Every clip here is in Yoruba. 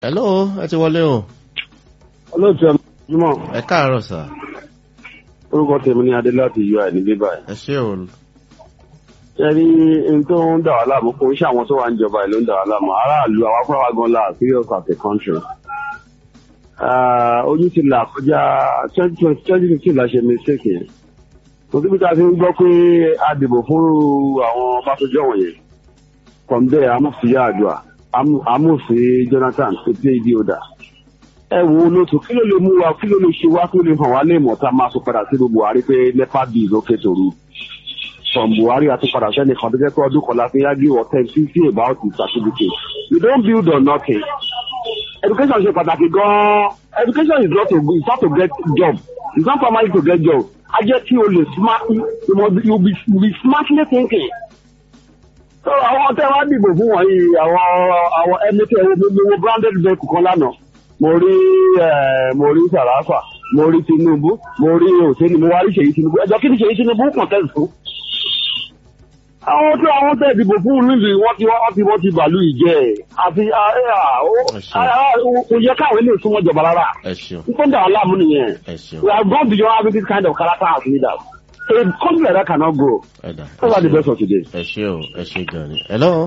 hello ẹ ti wọlé o olóòtú ẹ mọ̀ ẹ káàárọ̀ sà orúkọ tèmi ní adé láti ui ní bíbá ẹ. ẹ ṣé o ṣe rí n tó ń dà wá láàmú kò ń ṣe àwọn tó wà ń jọba ìlú ń dà wá láàmú aráàlú àwọn afúráwá gan la serious as a country. Ah, ojú ti là kọjá twenty twenty twenty fifteen la ṣe mistake yẹn. kò síbi tá a fi ń gbọ́ pé a dìbò fún àwọn Ọbásanjọ́ wọ̀nyẹn. from there amúfìyà àdúrà amúfì Jonathan tó dé ibi ọ̀dà ẹ wo lótú kí ló lè mú wa kí ló lè ṣe wá kí ló lè hàn wá lè mọ̀ tá a máa sọ padà sí Buhari pé nepa bíi lókè tòru from Buhari àti padà sẹ́ni kan tó jẹ́ pé ọdún kan la fi yá give or ten fifty about the certificate you don build on nothing education ṣe pàtàkì gan-an education is not to is not to get job it's not primary to get job a jẹ́ kí o lè smart you must be you be, you be smartly thinking so àwọn tẹ́ wá dìbò fún wọ̀nyí àwọn àwọn ẹni tẹ́ wo gbogbo branded vehicle kan lánàá mo rí mo rí sàràfà mo rí tinubu mo rí òsèlú mo wá rí ṣèyí tinubu ẹjọ kí ni ṣèyí tinubu contest fún. àwọn tí àwọn tẹ ìdìbò fún níbi wọn ti wọn ti wọn ti bàálù ìjẹ àti kò yẹ káwọn ilé ìsúnmọ́ jọba rárá ẹ ṣeun nítorí àwọn aláàmú nìyẹn ẹ ṣeun we have gone beyond having this kind of character as leaders a country like that cannot grow ẹ dà those are the best of today. ẹ ṣé o ẹ ṣé gan ni hello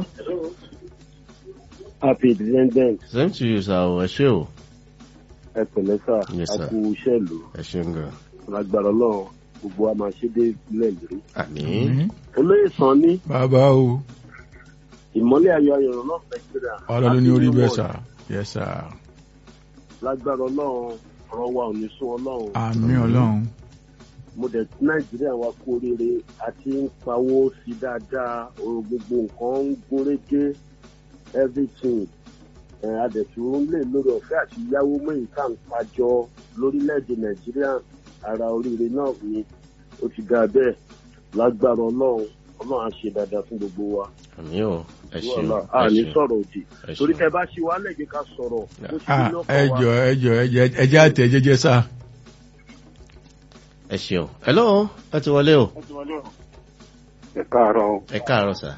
happy independence same to you sir o ẹ ṣé o ẹ pẹ̀lẹ́ sà Yes, sir. a kú iṣẹ́ ìlú ẹ ṣeun gan lágbára Ọlọ́run gbogbo wa máa ṣe dé ìpínlẹ̀ ìlérí. àmín olóyè sàn ní bàbá o ìmọ́lẹ̀ ayọ̀ ayọ̀rọ̀ náà nàìjíríà. ọlọ́run ní orí bẹ́ẹ̀ sà yes sà lágbára Ọlọ́run ọ̀rọ̀ wa ò ní sún Ọlọ́run. àmì ọlọ́run mo dẹ̀ tí nàìjíríà wa kú oríire àti ń pawó sí dáadáa ohun gbogbo nǹkan ń gúnrégé everything ẹ̀ adẹ̀tún lè lórí ọ̀fẹ́ àti yáwó mẹ́yìn tá à ń pàjọ lórílẹ̀‐èdè nàìjíríà ara oríire náà ni ó ti ga bẹ́ẹ̀ lágbára ọlọ́run ọlọ́run á ṣe dáadáa fún gbogbo wa àmín o ẹ ṣeun wàhálà ẹ a ní ṣeun sọ̀rọ̀ òdì ẹ torí ṣeun tẹ bá ṣe wá lẹ́jẹ̀ ká sọ̀rọ̀ bó ṣe ah ní ẹ lọ́kàn jọ wa. ẹ jọ ẹ jẹ ẹ jẹ àtẹ jẹjẹ sà ẹ ṣeun hello ẹ ti wọlé o ẹ káàárọ̀ ẹ káàárọ̀ sà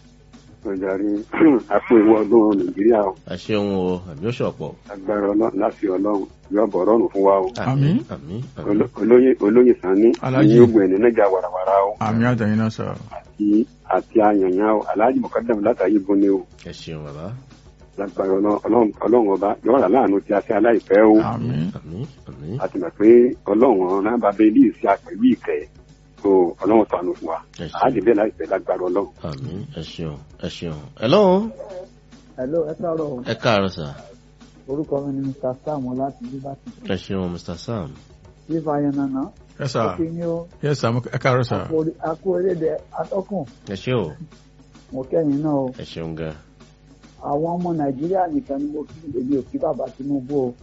ọjàrí àpò ìwọ ọdún nàìjíríà o ẹ ṣeun o àmì ó ṣọ̀pọ̀ agbára Ọlọ́run láti Ọlọ́run yóò bọ̀ ọlọ́run fún wa o àmín àmín àmín Olo- olóyè olóyè sani Alhaji. ní ogun ẹni níjà wàràwàrà o àmì àtẹ̀yìn náà sà àti àti àyànyàn o aláàjì mọ̀kádàmù látàyè bọ́ni o ẹ ṣeun bàbá lágbára Ọlọ́run Ọlọ́run Ọlọ́run ọba yóò rà láàánú tí a ṣe aláìpẹ́ o àmì àmín àmín a ti mọ̀ pé Ọlọ́run ọ̀ràn bàbá ilé ìṣe àpẹ̀lú ìkẹ́ o Ọlọ́run tọ́nu fún wa ẹ a lè ṣeun bẹ́ẹ̀ láìpẹ́ lágbára Ọlọ́run. àmín ẹ ṣeun ẹ ṣeun hello Hello, ẹ káàárọ̀ o. ẹ káàárọ̀ sà orúkọ mi ni Mr. Sam láti Liberty. ẹ ṣeun mr sam Fífa Yanana. yes sà Ó fi ní o. yes sà ẹ káàárọ̀ sà Akú orílẹ̀-èdè atọ́kùn. ẹ ṣé o Mo kẹ́yìn náà o. ẹ ṣeun gan Àwọn ọmọ Nàìjíríà nìkan ni mo kí èmi ò kí bàbá Tinubu o.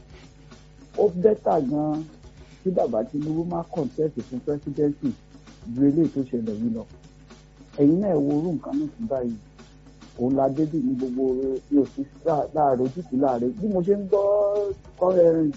Ó bẹ́tà gan-an kí bàbá Tinubu má kọ̀ǹtẹ́ẹ̀tì fún pẹ́sidẹ́ǹtì ju eléyìí tó ṣẹlẹ̀ yìí lọ. Ẹ̀yin náà wo orú nǹkan náà sí báyìí. Òun la débì ní gbogbo bí o sí láàárọ̀ ojútùú láàárẹ̀. Bí mo ṣe ń gbọ́ kọ́rẹ́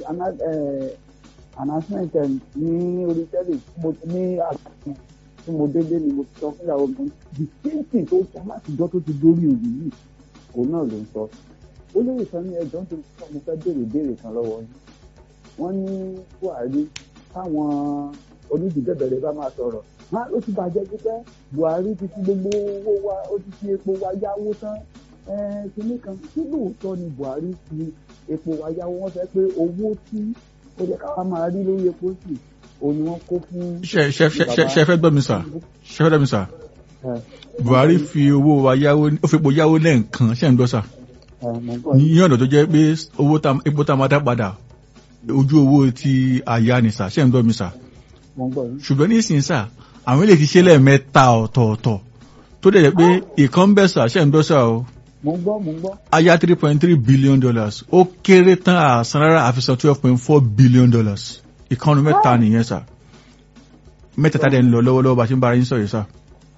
announcement ẹ̀ ní orí tẹ́lẹ̀ tí mo ní àgbàkan tí mo délé ni mo ti sọ fún ìyàwó mi the same thing tó sọ látijọ́ tó ti dórí òyìn yìí òun náà ló ń sọ ó lè sọ ní ẹjọ́ tó sọ mo fẹ́ béèrè béèrè kan lọ́wọ́ yín wọ́n ní Buhari táwọn onídìbẹ̀bẹ̀rẹ̀ bá máa sọ̀rọ̀ má ó ti bàjẹ́ pípẹ́ Buhari ti fi gbogbo owó wa ó ti fi epo wa yáwó tán kínní kan kí lóòótọ́ ni Buhari fi epo wa yáwó wọ́n fẹ́ pé owó tí ó yẹ káwa máa rí lórí epo sí òun ni wọ́n kó fún ṣe ṣe ṣe ṣe ṣe fẹ́ gbọ́ mi sà ṣe fẹ́ gbọ́ mi sà ẹ Buhari fi owó wa yáwó ó fi epo yáwó lẹ́ẹ̀kan ṣe ń gbọ́ sà ẹ mọ̀ ń gbọ́ ní yín. ọ̀nà tó jẹ́ pé owó tá epo tá a máa dá padà ojú owó ti àyà ni sà ṣe ń gbọ́ mi sà mọ̀ ń gbọ́ yín. ṣùgbọ́n ní ìsìn sà àwọn ilé ti ṣe lẹ́ẹ̀mẹ́ta ọ̀tọ̀ọ̀tọ̀ tó dẹ̀ jẹ́ pé ìkan ń bẹ̀ sà ṣe ń gbọ́ sà o mọ̀ ń gbọ́ mọ̀ ń gbọ́. aya three point three billion dollars ó kéré tán àsan rárá àfisàn twelve point four billion dollars ìkànnì mẹ́ta nìyẹn sà mẹ́tẹ̀ẹ̀ta dẹ̀ ń lọ lọ́wọ́lọ́wọ́ bá a ṣe ń bára yín sọ̀rọ̀ sà.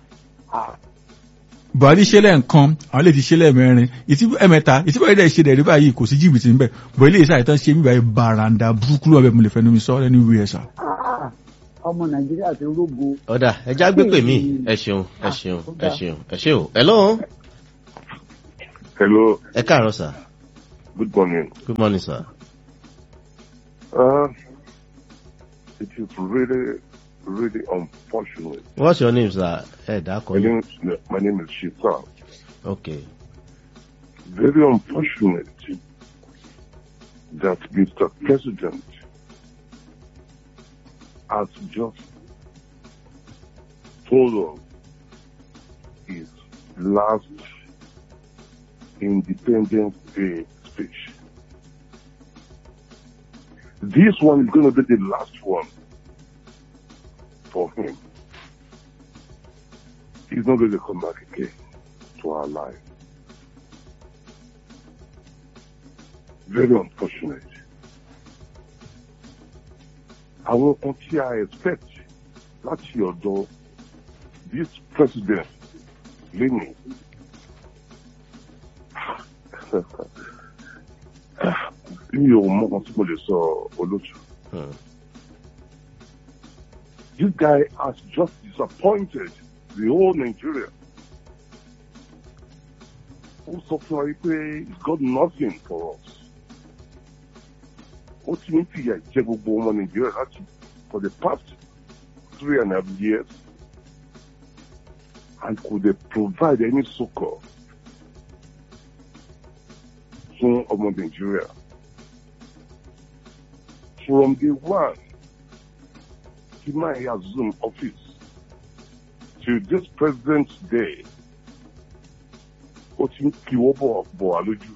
buhari ṣe lẹ́ẹ̀kan àwọn lè ti ṣe lẹ́ẹ̀mẹ́rin ìtí ẹ̀mẹ́ta ìtí báyìí dẹ̀ ṣe dẹ̀ rí báyìí kò sí jìbìtì níbẹ̀ bọ̀ ilé iṣẹ́ àìtán ṣe mí báyìí bàràǹdà burúkú lọ́bẹ̀ mo lè fẹ́ nu mi sọ lẹ́nu ìwé ẹ̀ sà. Ah, ọmọ nàìjíríà ti rógo ọ̀dà ẹja gbé pè mí ẹ ṣeun ẹ ṣeun ẹ ṣeun ẹ ṣe o hello hello ẹ káàárọ̀ sà Good morning. Good morning, sir. Uh, it is really, really unfortunate. What's your name, sir? Ẹ My dákọ̀ name, yín. is- my name is Shita. Okay. Very unfortunate that Mr. President has just told us his last Independence Day speech. This one is going to be the last one for him. He's not going to come back again to our life. Very unfortunate. Àwọn kan tí a expect láti ọ̀dọ̀ this president lénìí. Mi ò mọ kan tí mo lè sọ olóòtú. Hmm. This guy has just disappointed the whole Nigeria. Ó sọ fún wa pé he's got nothing for us. Ó ti ń fìyà jẹ gbogbo ọmọ Nàìjíríà láti for the past three and a half years and could they provide any succor fún ọmọ Nàìjíríà. From day one, he might assume office to this president's day. Ó ti ń kíwọ́ bọ̀ bọ̀ wá lójú.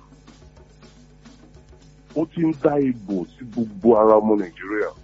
Ó ti ń dá ìbò sí gbogbo ara ọmọ Nàìjíríà.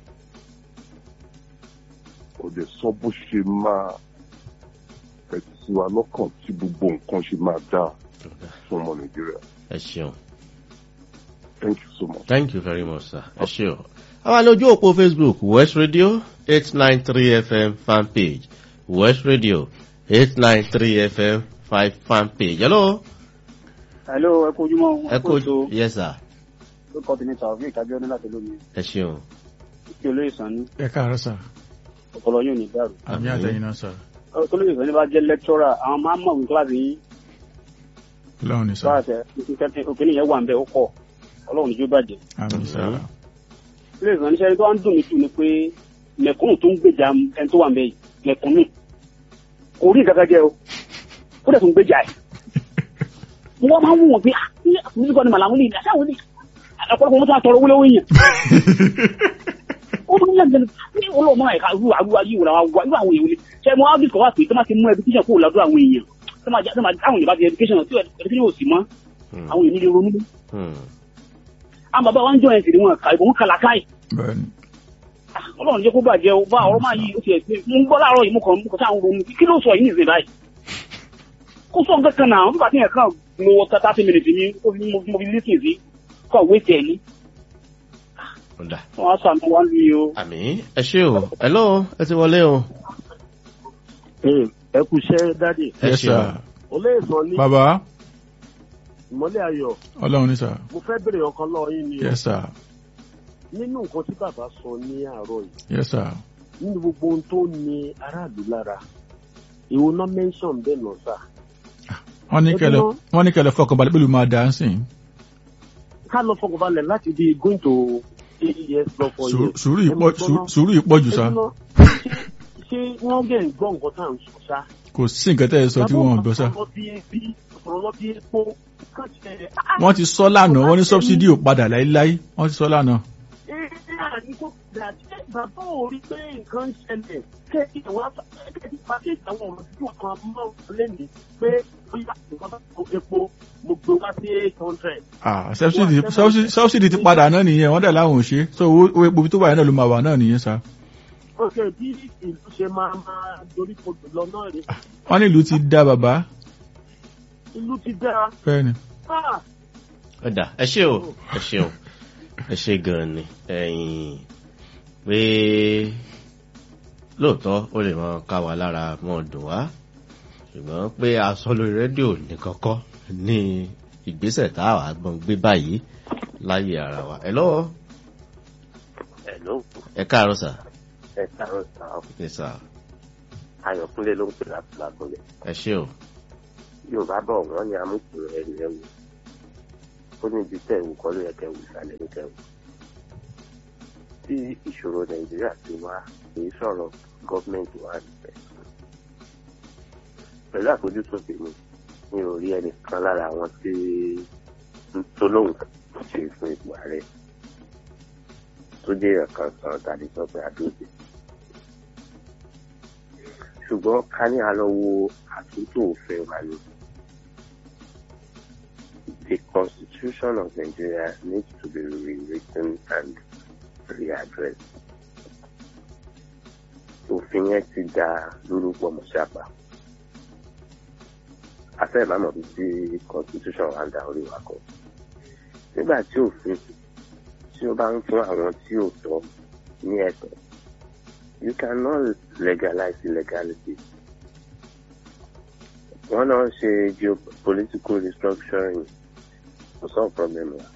Kò dẹ̀ sọ bó ṣe máa fẹ̀tì sí wa lọ́kàn tí gbogbo nǹkan ṣe máa dá fún ọmọ Nàìjíríà. Ẹ ṣeun. Thank you so much. Thank you very much, sir. Ẹ ṣe o. Àwa lójú òpó Facebook West Radio eight nine three FM fan page West Radio eight nine three FM five fan page. Hello. Hello, ẹ kú ojúmọ́. Ẹ kó yes sir. Ó kọ́ tèmi Taofik Abiodun láti lómi. Ẹ ṣeun. Kí olóyè sàn ní ẹ káàárọ̀ sà ọpọlọ yóò ní dàrú. àmì àtẹ̀yìn náà sà Olóyè sàn ní bá jẹ́ lẹ́kítọ́rà, àwọn máa ń mọ̀ wí kíláàsì yín. lọ́run ní sà Kíláàsì òkèlè yẹn wà ń bẹ̀ ó pọ̀. Ọlọ́run níjó bàjẹ́. àmì sà Olóyè sàn níṣẹ́ tó wá ń dùn mí jù ni pé mẹ̀kúnnù tó ń gbèjà ẹni tó wà ń bẹ̀ yìí mẹ̀kúnnù. Kò rí nǹkan kan jẹ́ o. Ó dẹ̀ tún gbèjà ẹ̀. Wọ́n máa ń wù wọ́n pé ah ní àkùnrin kan ni màlámù ní ìdá sáwọn ní ọ̀pọ̀lọpọ̀ wọn tó wà tọrọ wúlọ́wọ́ yẹn. ó tún yàn jẹ́ ní olóòmọ ẹ̀ka irú àrúwá yìí wòlá wa irú àwọn èèyàn ni ṣe mo ábí kọ́ wá pé tó máa ti mú education kúrò lọ́dọ̀ àwọn èèyàn tó máa já tó máa àwọn èèyàn bá ti education tí education yóò sì mọ́ Hmm. àwọn èèyàn nílé ronú. Hmm. àwọn bàbá wa ń jọ ẹ̀sìn ni wọn kà ìbọn kàlà káì bẹ́ẹ̀ni ọlọ́run jẹ́ kó bàjẹ́ o bá ọ̀rọ̀ máa yí o ti ẹ̀ pé mo ń gbọ́ láàárọ̀ yìí mo kàn mo kàn sáà ń ronú kí ló sọ yìí nìyẹn báyìí kó sọ nǹkan kan náà nígbà tí yẹn kàn lo thirty minutes mi ó fi mo fi lísìn sí kàn wé tẹ̀ ní Ọ̀dà. wọn á sànù wá lù yìí o. Àmì ẹ ṣe o. Hello. Ẹ ti wọlé o. ẹ kú iṣẹ́ dáàdì Ẹ yes ṣeun. sà olóyè sàn ní bàbá ìmọ́lẹ̀ ayọ̀ ọlọ́run ní sà mo fẹ́ bèrè ọkàn lọ́wọ́ yín ni o yes sà nínú nǹkan tí bàbá sọ ní àárọ̀ yìí yes sà nínú gbogbo ohun tó ní aráàlú lára ìwo náà mention bẹ́ẹ̀ náà sà wọ́n ní kẹlẹ̀ Ẹbí wọ́n ní kẹlẹ̀ fọkànbalẹ̀ pẹ̀lú máa dà á sìn ká lọ fọkànbalẹ̀ láti di going to eight years lọ for Sùúrù- years. sùúrù Ẹ ìpọ̀ mọ̀ gbọ́ná. sùúrù ìpọ̀ jù sà Ẹbí náà, ṣé- ṣé wọ́n gẹ̀ ń gbọ́ nǹkan tá à ń sọ ṣá. kò sí nǹkan tẹ́ ẹ sọ tí wọ́n gbọ́ sà ọ̀rọ̀ bí ebi ọ̀rọ̀ bí epo káṣẹ. wọ́n ti sọ lánàá wọ́n ní sọ́bsidì ò padà láíláí wọ́n ti sọ lánàá bàbá ò rí pé nǹkan ń ṣẹlẹ̀ kẹ́kì àwọn kẹ́kì pàkíyèsí àwọn ọ̀rọ̀ tí wọ́n kan mọ́ lẹ́nu pé bóyá nǹkan bá tó epo mo gbé wá sí eight hundred. ah sọ́bsidì sọ́bsidì- sọ́bsidì ti padà náà nìyẹn wọ́n dẹ̀ láwọn ò ṣe so owó owó epo tó wà yẹn náà ló máa wà náà nìyẹn sà ọ̀sẹ̀ bí ìlú ṣe máa máa dorí kodò lọ náà rè wọ́n ní ìlú ti dá bàbá ìlú ti dára. bẹ́ẹ̀ni Ah, Ọ̀dà. Ẹ ṣe o. Ẹ ṣe o. Ẹ ṣe gan-an ni. Ẹyin pé lóòótọ́ ó lè máa ká wa lára mọ́ dùn wá. Ṣùgbọ́n pé aṣọ lórí rédíò ní kọ́kọ́ ní ìgbésẹ̀ tá a wà gbọ́n gbé báyìí láyé ara wa. Ẹ lọ́wọ́. Hello, Ẹ káàárọ̀ sà. ẹ káàárọ̀ sá ọ. Ẹ sà. Ayọ̀kúnlé ló ń pè láti lágbọ́lẹ̀. Ẹ ṣe o. Yorùbá bọ̀ wọ́n ní amúkùnrin ẹni ẹ̀wù. ó ní ibi tẹ̀ wù kọ́ ló yẹ kẹ́ wù ìsàlẹ̀ ní kẹ́ wù. tí ìṣòro nàìjíríà ti wá èyí sọ̀rọ̀ gọ́ọ̀mẹ̀ntì wa nìfẹ́. pẹ̀lú àfojúsùn tèmi mi ò rí ẹnìkan lára àwọn tí tó lóhùn ṣe fún ipò ààrẹ tó jẹ́ èèyàn kan kan tàbí sọ pé àdóòdì. ṣùgbọ́n ká ní a lọ wo àtúntò òfin wa ni. The constitution of Nigeria needs to be rewritten and readdressed. Òfin yẹn ti da lórúkọ mọ̀ṣápà. Afẹ́ ìbámu bíi tí constitution wa ń da orí wa kọ. Nígbà tí òfin tí ó bá ń fún àwọn tí ò tọ́ ní ẹ̀tọ́, you cannot legalize illegality. Wọ́n náà ṣe geopolitical restructuring kò sọ problem wa.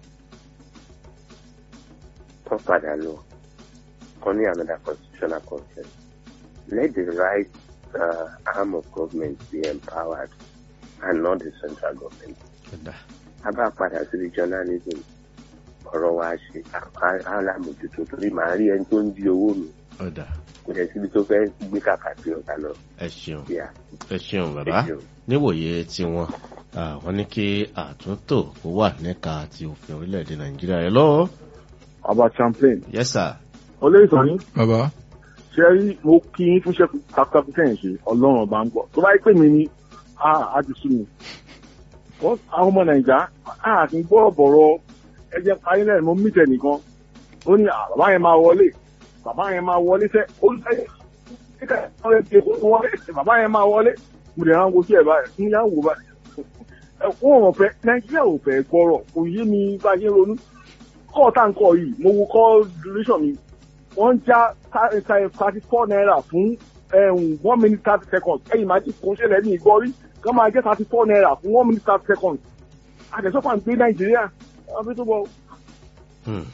Wọ́n padà lọ kọ́ ní another constitutional consent. Let the right uh, arm of government be empowered and not the central government. Ọ̀dà. A bá padà sí regionalism ọ̀rọ̀ wa ṣe alámòjútó torí màá rí ẹni tó ń di owó mi Ọ̀dà. kò dẹ̀ síbi tó fẹ́ gbé kàkà sí ọ̀gá lọ. Ẹ ṣeun. Yeah. Ẹ ṣeun bàbá. Ẹ ṣeun. Níwòye tiwọn, ah, wọ́n ní kí àtúntò kó wà níka ti òfin orílẹ̀-èdè Nàìjíríà. Ẹ lọ́wọ́. ọba champlain Yes sir. olóyè sọ̀rọ̀ bàbá ṣe rí mo kí yín fúnṣẹ́ takuntakun tẹ̀yìn ṣe ọlọ́run ọba ń gbọ́ tó bá yẹ pé mi ni a á ti sú mi. Wọ́n- àwọn ọmọ nàìjà a kì í gbọ́ bọ̀rọ̀ ẹjẹ́ parí náà mo mí tẹ̀ nìkan ó ní "Ah, bàbá yẹn máa wọlé bàbá yẹn máa wọlé sẹ́ olùsẹ́yìn kíkà ọ̀rẹ́ ti kó wọlé bàbá yẹn máa wọlé mo lè rán wojú ẹ̀ báyìí ń yá wò báyìí. ẹ kó wọn fẹ́ nàìjíríà ò fẹ́ gbọ́rọ̀ kò yé mi bá a ṣe ń ronú kọ́ọ̀ tá à ń kọ́ yìí mo wo kọ́ duration mi wọ́n ń já thirty four naira fún um, one minute thirty seconds ẹ̀yìn máa ti kó ṣẹlẹ̀ ní ìgbọ́rí kán máa jẹ́ thirty four naira fún one minute thirty seconds àtẹ̀sọ́fà ń gbé nàìjíríà wọ́n fi tó bọ̀. Hmm.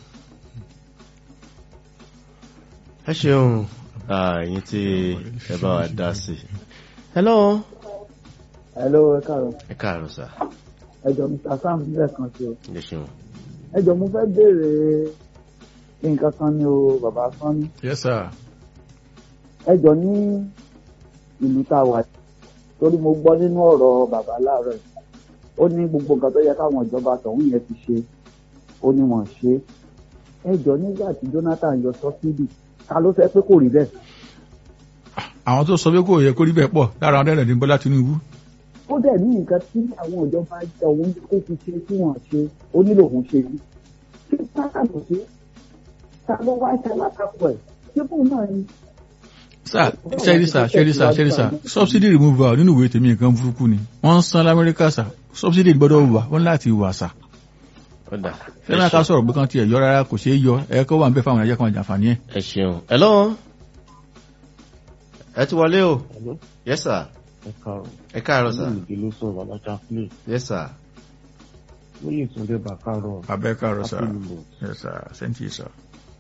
Ẹ ṣeun ah, ẹ̀yin tí ẹ bá wa dá sí. Hello. hello ẹ káàárọ̀ Ẹ káàárọ̀ sà. ẹjọ mr sam lẹ́ẹ̀kan sí o Ẹ ṣeun. ẹjọ mo fẹ́ béèrè nǹkan kan ní o bàbá sanni yes sir ẹjọ ní ìlú tá a wà torí mo gbọ́ nínú ọ̀rọ̀ bàbá láàárọ̀ yìí ó ní gbogbo nǹkan tó yẹ káwọn ìjọba tọ̀hún yẹn ti ṣe ó ní wọ́n ṣe ẹjọ nígbà tí jonathan yọ sọ́sídì ta ló fẹ́ pé kò rí bẹ́ẹ̀ àwọn tó sọ pé kò yẹ kó rí bẹ́ẹ̀ pọ̀ lára àwọn dẹ́rẹ̀ ní bọ́lá tinubu ó dẹ̀ ní nǹkan tí àwọn ìjọba ọ̀hún kó fi ṣe tí wọ́n ṣe ó nílò òun ṣe yìí tí sáà ló ṣe ta ló wá ṣe alátakò ẹ̀ ṣé bóun náà ni sir ṣẹ́rí sir ṣẹ́rí sir ṣẹ́rí sir subsidy removal nínú ìwé tèmi nǹkan burúkú ni wọ́n ń san lamẹ́ríkà sir subsidy gbọ́dọ̀ wà wọ́n láti wà sir Ọ̀dà. ṣé náà ká sọ̀rọ̀ pé kán tiẹ̀ yọ rárá kò ṣeé yọ ẹ̀ kó wà ń bẹ́ fáwọn ẹ̀jẹ̀ kan jàǹfààní ẹ̀. Ẹ ṣeun. Hello. Ẹ ti wọlé o. Yes sir. ẹ káàárọ̀ Ẹ káàárọ̀ sà. ìdí ló sọ̀rọ̀ alájà play Yes sir. lóye ìtúndé bàkárọ̀ abẹ́ káàárọ̀ sir Happy New Month. yes sir thank you sir.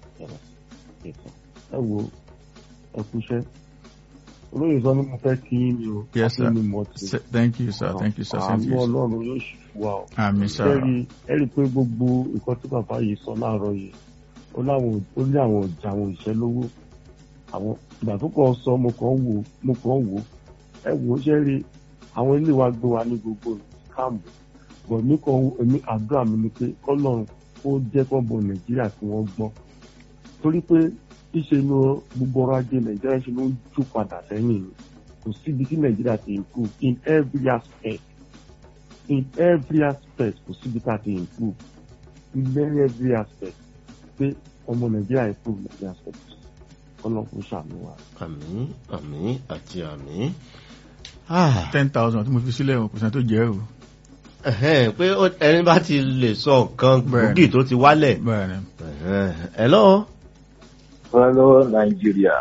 ẹ wo ẹ kúṣẹ́ olóyè sọ ni mo fẹ́ kí yín ni o yes sir Happy New Month. Se- thank you sir thank you sir thank àánú you sir. ọlọ́run yóò ṣì fún wa o àmì sir ẹ̀rí ẹ̀rí pé gbogbo nǹkan tí bàbá yìí sọ láàárọ̀ yìí ó láwọn ó ní àwọn ọjà àwọn òṣìṣẹ́ lówó àwọn ìgbà tó kàn sọ mo kàn wò mo kàn wò ẹ wò ó ṣe rí àwọn ilé wa gbé wa ní gbogbo káàmù bọ̀ mí kàn wò èmi àdúrà mi ni pé kọ́lọ́run ó jẹ́ kọ́ bọ̀ nàìjíríà tí wọ́n gbọ́n torí pé ṣíṣe inú gbogbo ọrọ̀ ajé nàìjíríà ṣe ló ń jó padà sẹ́yìn ni kò síbi tí nàìjíríà ti improve in every aspect in every aspect kò síbi tá a ti improve in very every aspect pé ọmọ nàìjíríà improve in every aspect kọ́lọ́run kò ṣàánú wa. Àmín àmín àti àmín. Ah. ten thousand tí mo fi sílẹ̀ o kò sẹ́ni tó jẹ́ o. Ẹ̀hẹ́n, pé ó- ẹni bá ti lè sọ nǹkan Bẹ́ẹ̀ni. gbòógì tó ti wálẹ̀. bẹ́ẹ̀ni Ẹ̀hẹ́n. Hello. Hello, Nigeria.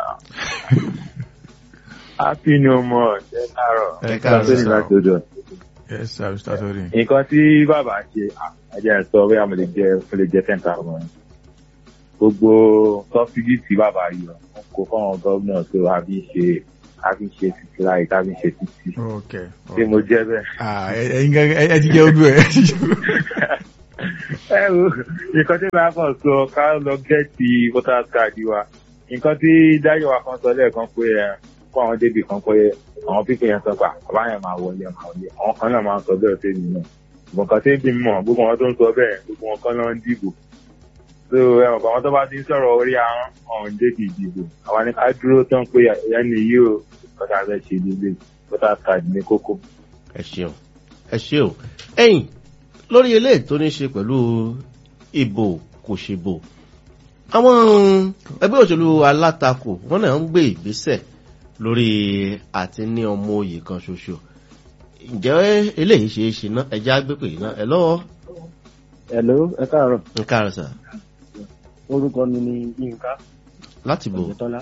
Happy New Month. Ẹ káàárọ̀. Ẹ káàárọ̀, Sọ́ni sir. láti odò. yes sir mr tori. Nǹkan tí bàbá ṣe, ẹ̀jẹ̀ sọ bóyá mo lè jẹ mo lè jẹ ten thousand. Gbogbo sọ́fídì tí bàbá yọ, wọ́n kó fáwọn gómìnà tó a fi ṣe a fi ṣe títí láì tá a fi ṣe títí. ok Ṣé mo jẹ́ bẹ́ẹ̀? ah ẹ ẹyin gẹ́gẹ́ ẹ ti jẹ́ ojú ẹ. ẹ wo nǹkan tí màá kàn sọ ká lọ gẹ́ẹ̀tì voters card wa nǹkan tí dáyọ̀ wa kan sọ lẹ́ẹ̀kan pé ẹ kó àwọn débì kan pé àwọn pípé yẹn sọ pé bàbá yẹn máa wọlé máa wọlé àwọn kan náà máa ń sọ bẹ́ẹ̀ sí mi náà nǹkan tí ń bí mi mọ̀ gbogbo wọn tó ń sọ bẹ́ẹ̀ gbogbo wọn kan náà ń dìbò so ẹ mọ̀ pé àwọn tó bá ti ń sọ̀rọ̀ orí ahọ́n ọ̀hún débi ìdìbò àwa ni ká dúró tán pé ẹni yìí o kọ́tà fẹ́ ṣe nílé voters card ní kókó. ẹ ṣeun ẹ ṣe o ẹyìn lórí eléyìí tó ní ṣe pẹ̀lú ìbò kò ṣèbò àwọn ẹgbẹ́ òṣèlú alátakò wọn náà ń gbé ìgbésẹ̀ lórí àti ní ọmọ òye kan ṣoṣo ǹjẹ́ eléyìí ṣe é ṣe ná ẹja gbépè yìí ná ẹ lọ́wọ́. Hello, ẹ káàárọ̀. ẹ káàárọ̀ sà. orúkọ mi ni Yínká. láti bò. Ọ̀jẹ̀tọ́lá.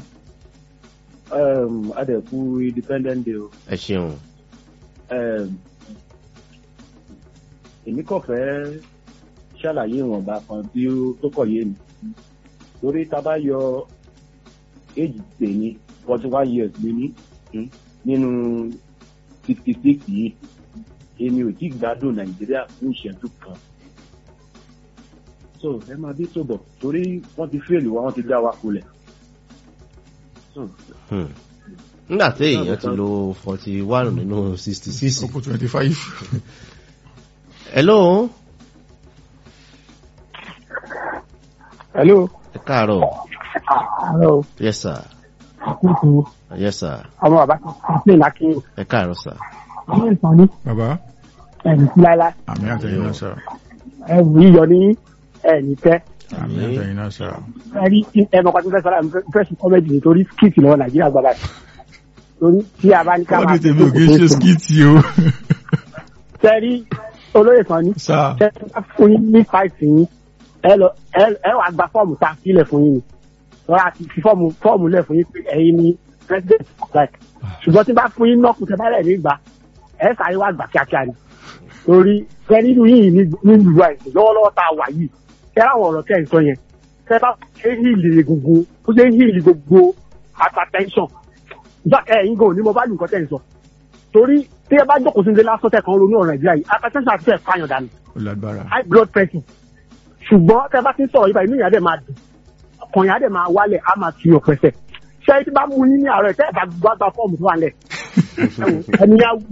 adẹ̀kú independent day o. ẹ ṣeun. èmi kàn fẹ́ ṣàlàyé ìwọ̀nba kan tí ó tó kọ̀ yé mi torí tá a bá yọ éjì tèmi forty one years mi ní nínú sixty six yìí èmi ò tí gbádùn nàìjíríà fún ìṣẹ́jú kan so ẹ máa bí tó bọ̀ torí wọ́n ti fèlè wa wọ́n ti dá wa kulẹ̀. nígbà tí èèyàn ti lo forty one nínú sixty six. ọkọ̀ twenty five. hello. hello. ẹ káàárọ̀. hello. yes sir. àkókò. yes sir. ọmọ bàbá kan ṣe lákìí. ẹ káàárọ̀ sir. ọmọ ìsàn ni. bàbá. ẹnì sí láíláí. àmì àtẹ̀yìn náà sà. ẹwù yíyọ ní ẹnì tẹ. àmì àtẹ̀yìn náà sà. ẹrí ẹmọ kan tó fẹ́ sọ́ra fẹ́ sí kọ́mẹ́dì nítorí skiti lọ́wọ́ nàìjíríà gbọ́dọ̀ torí tí a bá ní ká máa. wọ́n ti tẹ̀lé òkè ṣe skiti o. sẹ́rí olóyè kan ní. sà. sẹ́rí bá fún yín ní fáìtì yín ẹ lọ ẹ wàá gba fọ́ọ̀mù tá a sílẹ̀ fún yín ni wọ́n á ti fi fọ́ọ̀mù fọ́ọ̀mù lẹ̀ fún yín pé ẹ̀yin ni president like ṣùgbọ́n tí bá fún yín nọ́ọ̀kù tẹ́ bá rẹ̀ ní gbà ẹ sáré wá gbà kíákíá ni torí kẹ nínú yìí ní ìlú àìsàn lọ́wọ́lọ́wọ́ tá a wà yìí kẹ láwọn ọ̀rọ̀ tẹ́ ẹ̀ ń sọ yẹn kẹ bá ṣe hìlì egungun ó ṣe hìlì gbogbo hypertension ìgbà ẹ̀yin gan ni mo bá lù nǹkan tẹ́ ẹ̀ ń sọ torí tí ẹ bá jókòó sí ilé lásán tẹ̀ kan ronú ọ̀rọ̀ nàìjíríà yìí hypertension àti fẹ́ẹ̀ fàyàn dànù high blood pressure ṣùgbọ́n tẹ bá ti ń sọ̀rọ̀ yìí báyìí inú ìyá dẹ̀ máa dùn ọkàn ìyá dẹ̀ máa wálẹ̀ á máa fi ọ̀pẹ̀ sẹ̀ ṣé tí bá mú yín ní àárọ̀ tẹ́ ẹ̀ bá gbàgbà fọ́ọ̀mù tó wà lẹ̀ ẹni yá wù.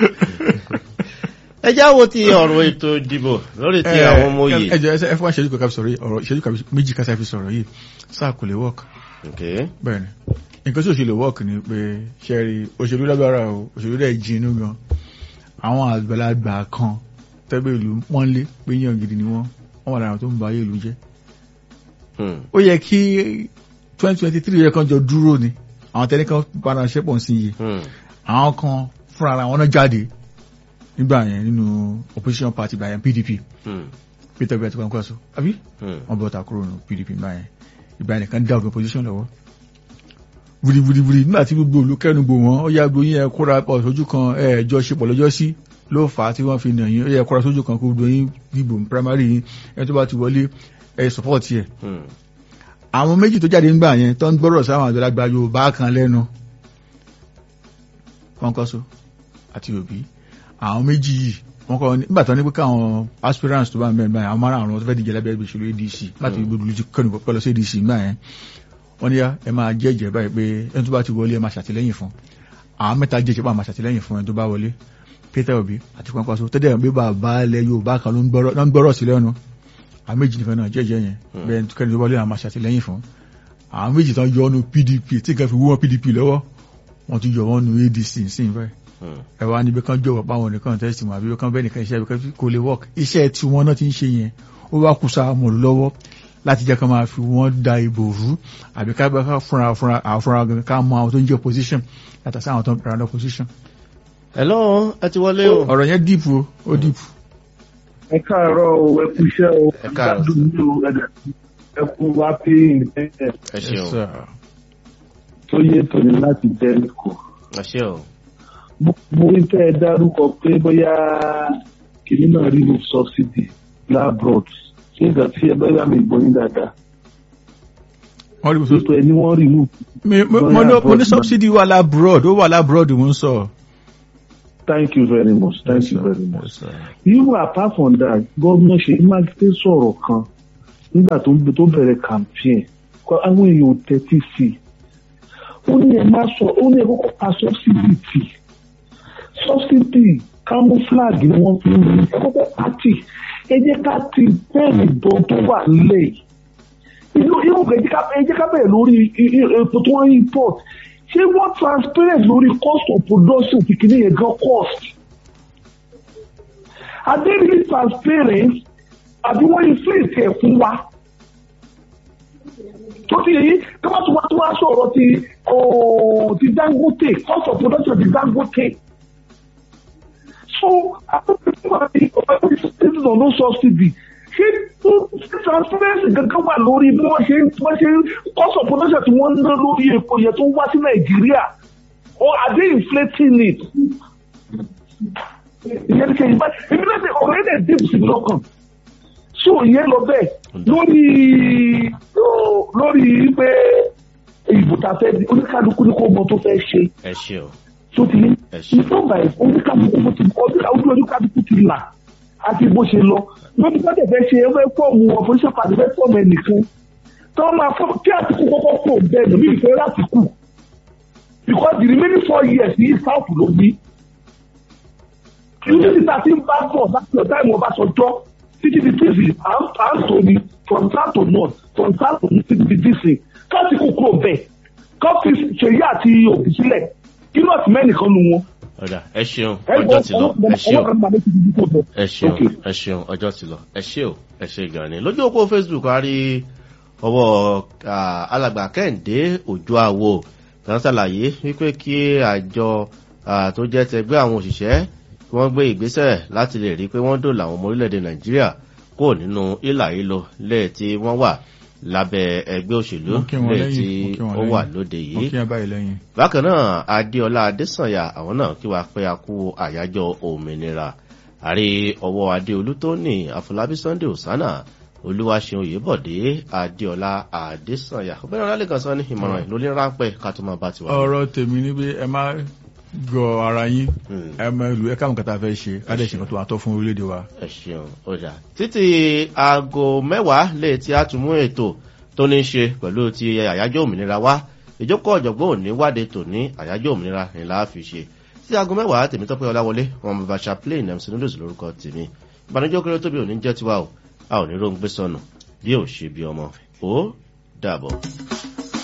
ẹ jáwọ́ ti ọ̀rọ̀ ètò ìdìbò lórí ti àwọn ọmọ yìí. ẹ jọ ẹ fún wa ṣẹ́jú kan sọ̀rọ̀ yìí ọ̀rọ̀ ìṣẹ́jú kan méjì kan fi sọ̀rọ̀ yìí sáà kò lè work. bẹ́ẹ̀ ni nǹkan tí òṣèlú work ni pé ṣẹ́rí òṣèlú lágbára o òṣèlú dẹ̀ jinú gan àwọn àgbàlagbà kan tẹ́gbẹ́ ìlú wọ́n lé pé yàn gidi ni wọ́n wọ́n wà lára tó ń ba ayé ìlú jẹ́. ó yẹ kí twenty twenty three yẹ kan jọ dúró ni àwọn tẹ́lẹ̀ kan padà ṣẹ́pọ̀ sí iye àwọn kan fúnra ara wọn náà jáde nígbà yẹn nínú opposition party gbà yẹn pdp peter obi àti kwankwaso àbí wọn bọ ta kúrò nínú pdp gbà yẹn ìgbà yẹn kan dá ògùn opposition lọ́wọ́ wìrìwìrìwìrì nígbà tí gbogbo olùkẹ́nugbò wọn ó yá gbóyin ẹ kóra pọ̀ sójú kan ẹ jọ ṣe pọ̀ lọ́jọ́ sí ló fà á tí wọ́n fi nà yín ó yẹ kóra sójú kan kó gbogbo yín dìbò primary yín ẹ tó bá ti wọlé ẹ support yẹ àwọn méjì tó jáde ńgbà yẹn tó ń gbọ́rọ̀ sáwọn àgbàlagbà yorùbá kan lẹ́nu kọ́ńkọ́sọ àti òbí àwọn méjì yìí wọ́n kọ́ nígbà tó ní pé káwọn aspirants tó bá ń bẹ̀rẹ̀ báyìí àwọn márùn àwọn tó fẹ́ díje lábẹ́ ìṣòro adc láti gbogbo olùjú kọ́ni pẹ́ lọ sí adc ńgbà yẹn wọ́n ní yá ẹ máa jẹ́ ìjẹ́ báyìí pé ẹni tó bá ti wọlé ẹ máa ṣàtìlẹ́yìn fún àwọn mẹ́ta jẹ́ ìjọba máa ṣàtìlẹ́yìn fún ẹni tó bá wọlé peter obi àti kọ́ńkọ́sọ tẹ́lẹ̀ bí bàbá ilẹ̀ yorùbá kan ló ń gbọ́rọ̀ sí lẹ́nu àwọn méjì nìkan náà jẹ́jẹ́ yẹn bẹ́ẹ̀ tó kẹ́ni tó wọlé àwọn máa ṣàtìlẹ́yìn fún àwọn méjì tán yọ ọ́nù pdp tí nǹkan fi wú wọn pdp lọ́wọ́ wọ́n ti yọ wọ́n nu adc sí báyìí ẹ wá níbi kan jọ̀wọ́ páwọn nìkan tẹ́sí mọ́ àbí kan bẹ́ẹ̀ nìkan iṣẹ́ ibi kò lè work iṣẹ́ tí wọ́n náà ti ń ṣe yẹn ó wá kù sáà mọ̀ lọ́wọ́ láti jẹ́ ká máa fi wọ́n da ìbò rú àbí ká bá fúnra fúnra àfúnra gangan ká mọ àwọn tó ń jẹ́ opposition yàtọ̀ sí àwọn tó ń pẹ̀lú opposition. hello ẹ ti wọlé o. ọ̀rọ̀ yẹn deep o ó deep. ẹ káàárọ̀ o ẹ kú iṣẹ́ o ẹ káàárọ̀ ẹ kú wá pé independent. ẹ ṣeun tó yẹ tòní láti jẹ́ríkò. ẹ ṣe o. mo rí tẹ́ ẹ dárúkọ pé bóyá kìnní náà rí ní subsidy labrod ṣé ìgbà tí ẹ bẹ́ẹ̀ mi gbọ́ yín dáadáa. wọ́n rí mi sọ́sọ́ ẹni wọ́n rí mú. mo ní subsidy wà lábroad ó wà lábroad mo ń sọ. thank you very much thank you very much. even apart from that gómìnà ṣèyí mákindé sọ̀rọ̀ kan nígbà tó ń tó bẹ̀rẹ̀ campaign kọ́ àwọn èèyàn ò tẹ́tí sí i ó ní ẹ má sọ ó ní ẹ kọ́kọ́ pa subsidy tì subsidy camouflage ni wọ́n fi ń rí ẹ kọ́kọ́ pa tì ẹ jẹ́ ká ti bẹ́ẹ̀ni bọ́ tó wà nílẹ̀ inú inú ẹ jẹ́ ká ẹ jẹ́ ká bẹ̀rẹ̀ lórí i- i- epo tó wọ́n import ṣé wọ́n transparent lórí cost of production ti kìíní yẹn gan cost are they really transparent àbí wọ́n inflate ẹ̀ fún wa tó ti yẹ yí kí wọ́n tún wá tún wá sọ̀rọ̀ ti ooo ti dangote cost of production ti dangote so àwọn people are the ọ̀pọ̀ on no subsidy ṣé ṣé transparency gangan wà lórí bí wọ́n ṣe bí wọ́n ṣe cost of production tí wọ́n ń ná lórí epo yẹn tó ń wá sí nàìjíríà or are they inflating it? ìyẹn ní kẹ́yìn báyìí èmi náà ṣe ọ̀rọ̀ yẹn dẹ̀ dìbò sí mi lọ́kàn so ìyẹn lọ bẹ́ẹ̀ lórí lórí pé ìbò tá a fẹ́ di oníkálukú ní kó mọ tó fẹ́ ṣe ẹ ṣe o tó ti ní ìtọ́ba ẹ̀ oníkálukú mo ti kọ́ ojú oníkálukú ti là àti bó ṣe lọ lórí pátẹ̀ fẹ́ ṣe ẹ fẹ́ fọ́ọ̀mù ọ̀fọ̀ṣẹ́ pàdé fẹ́ fọ́ọ̀mù ẹnìkan tí wọ́n máa fọ́ kí àtìkú kọ́kọ́ pò bẹ́ẹ̀ lómi ìfẹ́ láti kù because the remaining four years ní south ló bí ìlú títà tí ń bá bọ̀ láti ọ̀dá ìmọ̀ bá sọjọ́ títí di tíìsì à ń à ń tò ní from south to north from south to north títí di tíìsì káàtì kúkúrò bẹ́ẹ̀ kọ́fì ṣèyí àti òbí sílẹ̀ kí nọ́ọ̀tì mẹ́nìkan nu wọn. ọ̀dà ẹ ṣeun ọjọ́ ti lọ ẹ ṣeun ọwọ́ kan máa lé ti di kó bọ̀. ẹ ṣeun ẹ ṣeun ọjọ́ ti lọ ẹ ṣe o ẹ ṣe gan ni lójú òpó facebook a rí ọwọ́ ah, alàgbà kẹ́hìndé òjò àwo kan ṣàlàyé wípé kí àjọ ah, tó jẹ́ tẹgbẹ́ àwọn òṣìṣẹ́ kí wọ́n gbé ìgbésẹ̀ láti lè rí i pé wọ́n dòlà àwọn ọmọ orílẹ̀-èdè nàìjíríà kó nínú ìlà ìlò lẹ́ẹ̀ tí wọ́n wà lábẹ́ ẹgbẹ́ òṣèlú Mo kí wọn lẹ́ẹ̀ tí lẹ́yìn, mo kí wọn ó lẹ́yìn. wà lóde mo yìí kí ẹ báyìí lẹ́yìn. bákan náà adéọlá adésànyà àwọn náà kí wàá pé a kú àyájọ òmìnira àrí ọwọ́ adéolú tó ní àfọlábí sunday osana olúwaṣeun òyìnbọ̀dé adéọlá adésànyà ọgbẹ́ni ọlálẹ́kan sọ ní ìmọ̀ràn lórí ráńpẹ́ ká tó máa bá tiwa. ọ̀rọ̀ tèmi ni pé ẹ má gọ ara yín ẹ mọ ìlú ẹ káwọn kẹta fẹ́ ṣe ká dẹ̀ ṣe nǹkan tó wà tọ́ fún orílẹ̀-èdè wa. ẹ ṣeun ọjà títí aago mẹ́wàá lè tí a tún mú ètò tó ní í ṣe pẹ̀lú ti àyájọ́ òmìnira wá ìjókòó ọ̀jọ̀gbọ́n òní wáde tòní àyájọ́ òmìnira ni láà fi ṣe tí aago mẹ́wàá tèmi tọ́pẹ́ ọláwọlé wọn bàbá chaplain mc noodles lórúkọ tèmi ìbànújẹ́ kéré tóbi òní jẹ́ tiwa o a ò ní róńgbé sọnù bí ò ṣe bí ọmọ ó dàbọ̀.